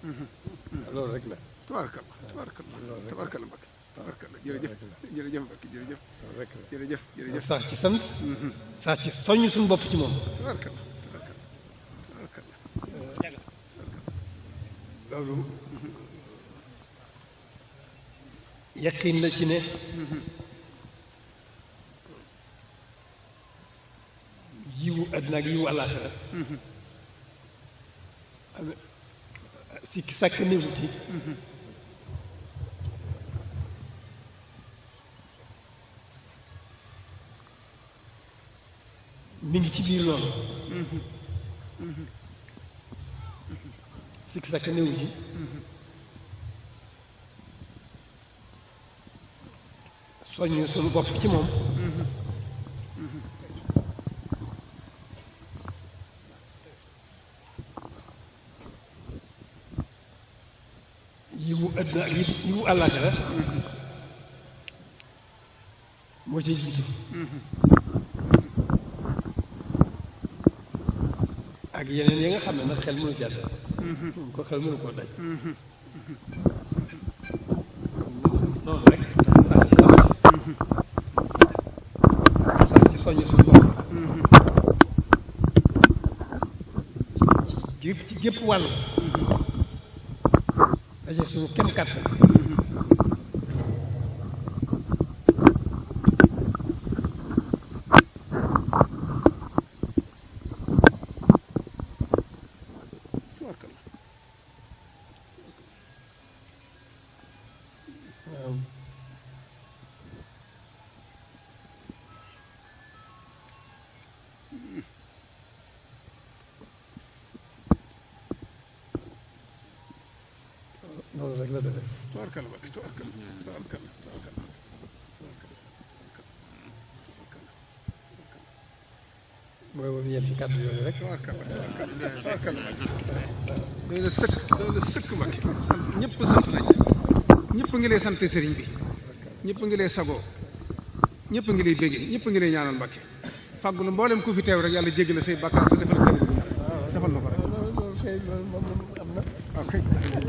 loolu rek la tabaarkalla tabaarkalla tabaarkalla Mbacke tabaarkalla jërëjëf jërëjëf Mbacke jërëjëf loolu rek la jërëjëf jërëjëf sax ci sant sax ci soññ suñu bopp ci moom tabaarkalla tabaarkalla tabaarkalla loolu yaqin la ci ne yiwu àddina ak yiwu àllaaxira am sikki sàkk néewu ci mi ngi ci biir loolu sikki sàkk néewu ci soññ suñu bopp ci moom yiwu àddina ak yi- yiwu àllaaxira moo ci jiitu ak yeneen yi nga xam ne nag xel mënu jàdd ko xel mënu koo daj noonu rek sax ci sant sax ci soññ suñu bopp ci ci gépp ci gépp wàll daje suñu kem kàttan tabaarkalla waaw loolu rek la demee tabaarkalla Mbacke tabaarkalla tabaarkalla tabaarkalla mooy moom ñeenti kàddu yooyu rek tabaarkalla tabaarkalla tabaarkalla Mbacke doy na sëkk doy na sëkk Mbacke sant ñëpp sant nañ ñëpp ngi lay sant sëriñ bi ñëpp ngi lay sagoo ñëpp ngi lay béggee ñëpp ngi lay ñaanal Mbacke fàggulu mboolem ku fi teew rek yàlla jéggal la say bàkkaar te defal ko defal na ko rek loolu loolu kay loolu moom am na waaw kay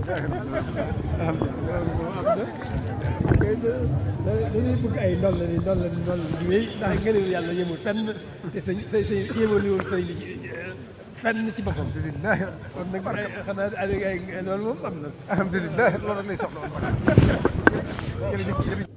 kay dañuy bëgg ay ndol la ni ndol la ni ndol la di wéy ndax ngëneelu yàlla yemul fenn te sa sa sa yemaliwul say li fenn ci boppam kon nag xanaa ay ay loolu moom am na alhamdulilah loolu rek lay soxla woon Mbacke jërëjëf jërëjëf